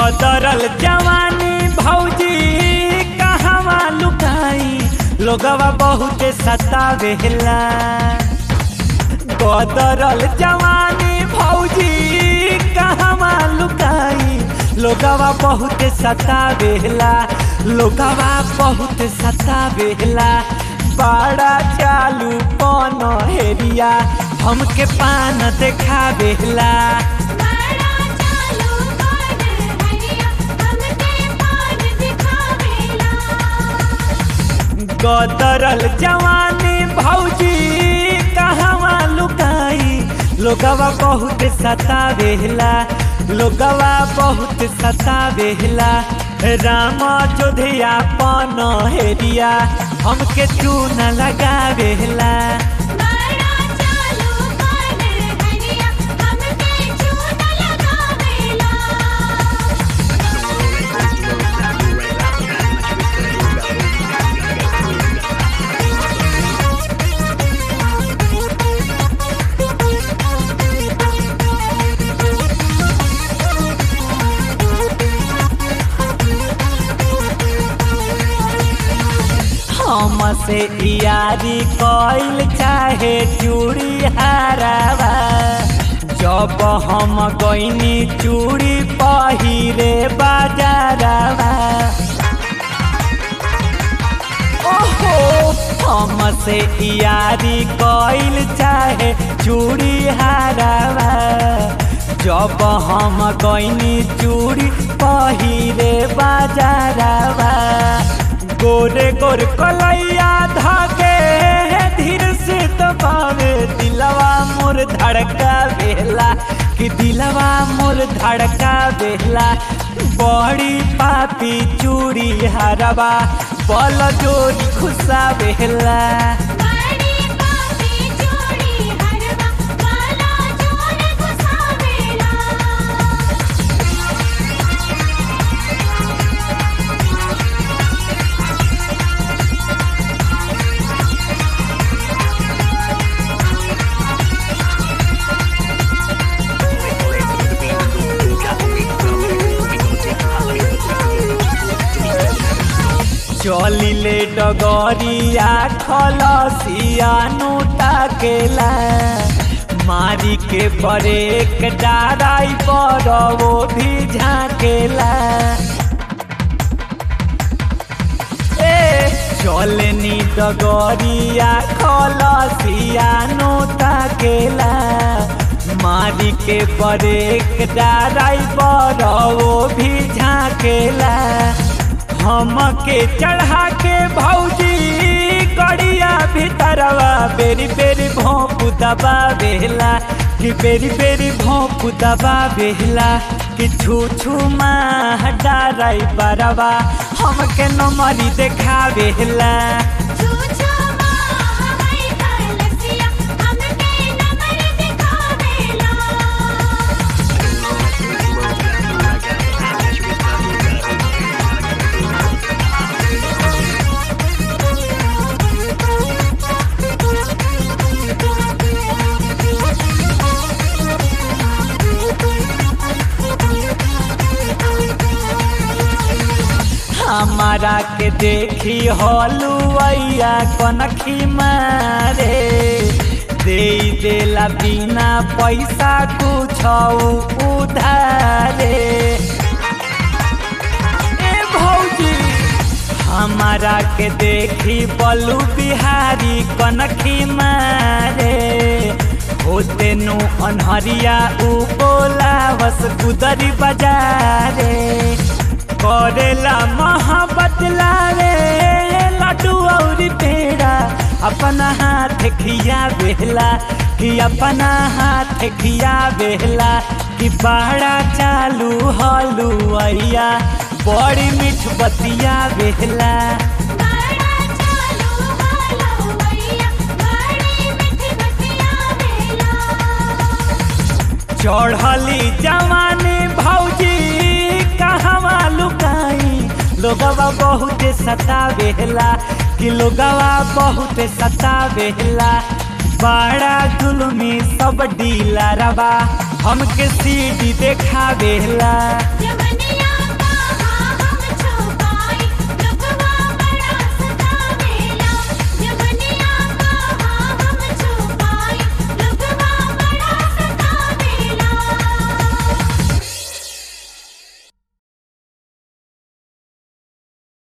गदरल जवानी भौजी कहवा लुकाई लोगवा बहुत सतावेला गदरल जवानी भौजी कहवा लुकाई लोगवा बहुत सतावेला लोगवा बहुत सतावेला बड़ा चालू पन हेरिया हमके पान देखावेला बड़ा चालू कौन हरिया हमके पान दिखावेला गदरल जवानी भौजी कहवा लुकाई लोगवा बहुत सतावेला लोगवा बहुत सतावेला राम जोधिया पन हेरिया हमके चून लगावेला बड़ा चालू कौन हरिया हमके चून लगावेला हमसे यारी कइल चाहे चूड़ी हारावा जब हम गईनी चूड़ी पहिरे बाजारावा ओहो हमसे यारी कइल चाहे चूड़ी हारावा जब हम गईनी चूड़ी पहिरे बाजारावा गोरे गोर कलैया धागे धीर से दबावे दिलवा मोर धड़का बेला कि दिलवा मोर धड़का बेला बड़ी पापी चूड़ी हरवा बल जोरी खुशा बेला बड़ी पापी चूड़ी हरवा वाला जोर घुसावेला चलिले डगरिया खलसिया नोटा केला मारी के ब्रेक डाराई पर वो भी झाकेला ए चलनी डगरिया खलसिया नोटा केला मारी के ब्रेक डाराई पर वो भी झाकेला हमके चढ़ा के भौजी गड़िया भीतरवा बेरी बेरी भोंप दबा बेला कि बेरी बेरी भोंप दबा बेला कि छू छू माँ डाराई बरवा हमके नमरी देखा बेला छू छू माँ हमारी कलसिया हमके नंबर दिखावेला हमारा के देखी हलुआइया कनखी मारे दे देला बिना पैसा कुछ उधारे ए भौजी हमारा के देखी बलू बिहारी कनखी मारे होते नु अनहरिया उ बोला बस गुदरी बजारे करेला मोहब्बत लावे लड्डू और पेड़ा अपना हाथ खिया बेला कि अपना हाथ खिया बेला कि बड़ा चालू हलुआइया बड़ी मीठ बतिया बेला बड़ा चालू हलवैया बड़ी मीठी बतिया वेला चढ़ली जवानी भौजी कहवा लुकाई लोगवा बहुत सतावेला कि लोगवा बहुत सतावेला बड़ा जुलमी सब डीला रवा हमके सीढ़ी देखावेला